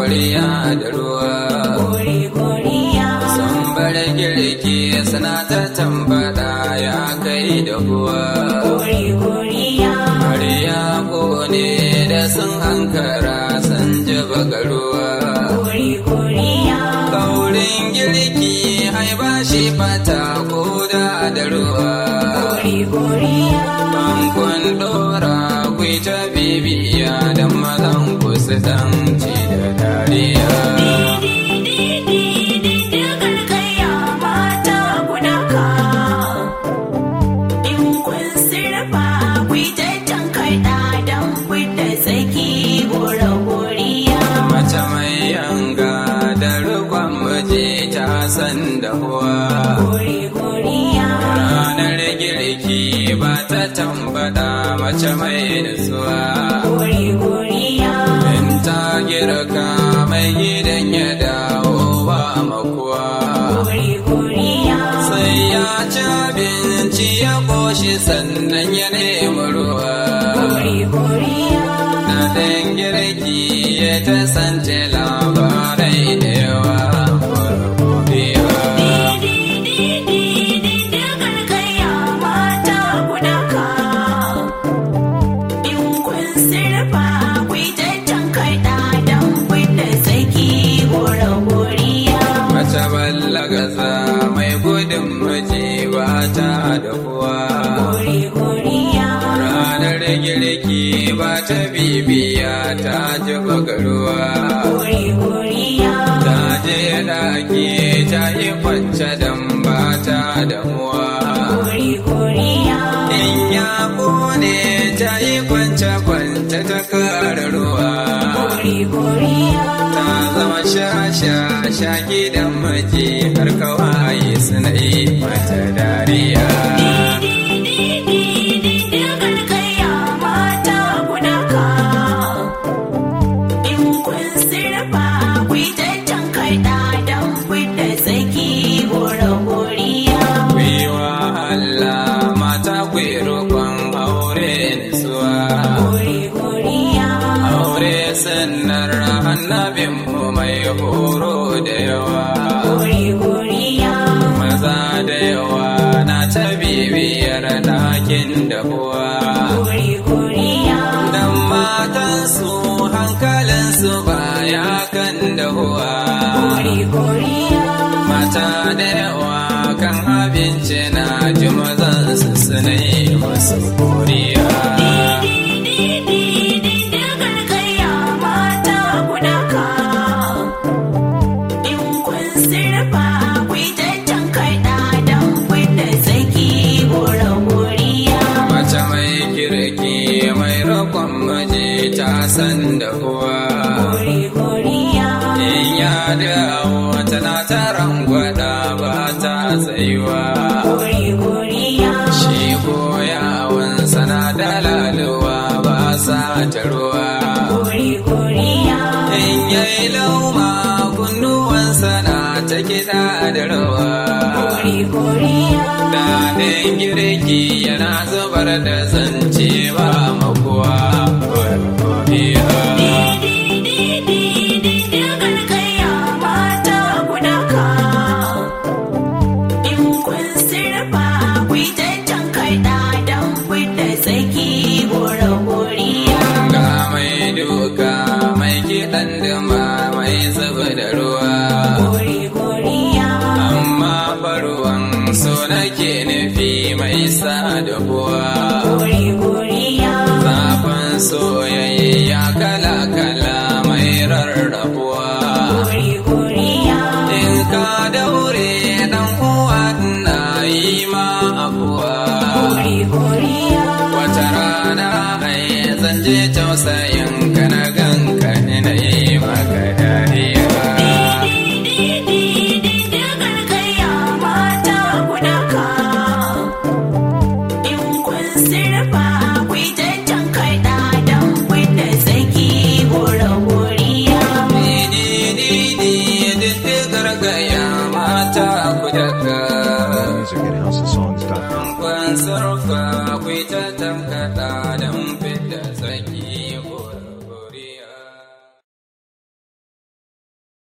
koriya da ruwa Kori koriya. sun bar girki suna ta tambada ya kai da kuwa Kori koriya. koriya ne da sun hankara sun ji bagaruwa Kori koriya. kaurin girki ai ba shi fata ko da da ruwa Kori koriya. Bankon dora kwai ta bibiya da mazan ku su tanci da dariya. Mace mai yanga da rukon miji ta san da huwa. Ranar girki ba ta tambada mace mai nutsuwa. In ta girka mai gidan ya dawo ba makuwa. Sai ya ci abinci ya ƙoshi sannan ya nemi ruwa. Na ɗan girki ya ta sance labarai da yawa. Godiya. Mace ballagaza mai gudun miji ba ta da kuwa. Ranar girki ba ta bibiya ta ji bagaruwa. Ta je ɗaki ta yi kwance don ba ta damuwa. In ya kone ta yi kwance kwance ta kara ruwa. Ta zama sha-sha sha gidan miji har kawai suna yi mata dariya. Gwiwa Allah mata kwi roƙon aure nisuwa. Aure sannar annabin mu mai horo da yawa. Maza da yawa na ta bibiyar ɗakin da kuwa. Dan matansu hankalinsu baya kan dahuwa. Mata da yawa kan abinci na ji mazansu suna yi masu koriya. Mace mai kirki mai roƙon miji ta san da kuwa. In ya dawo tana ta rangwada ba ta tsayuwa. Shi ko yawon sana da laluwa ba sa ta ruwa. In yayi lauma kunnuwansa na ta kiɗa da rawa. Daɗin girki yana zubar da zance ba makuwa. Godiya. Ga mai duka mai kiɗan duma mai zuba da ruwa. Amma faruwan so nake nufi mai sa da kuwa. Zafin soyayya kala-kala mai rarrabuwa. In ka daure dan uwa na yi ma afuwa. Wata rana ai zan je tausayin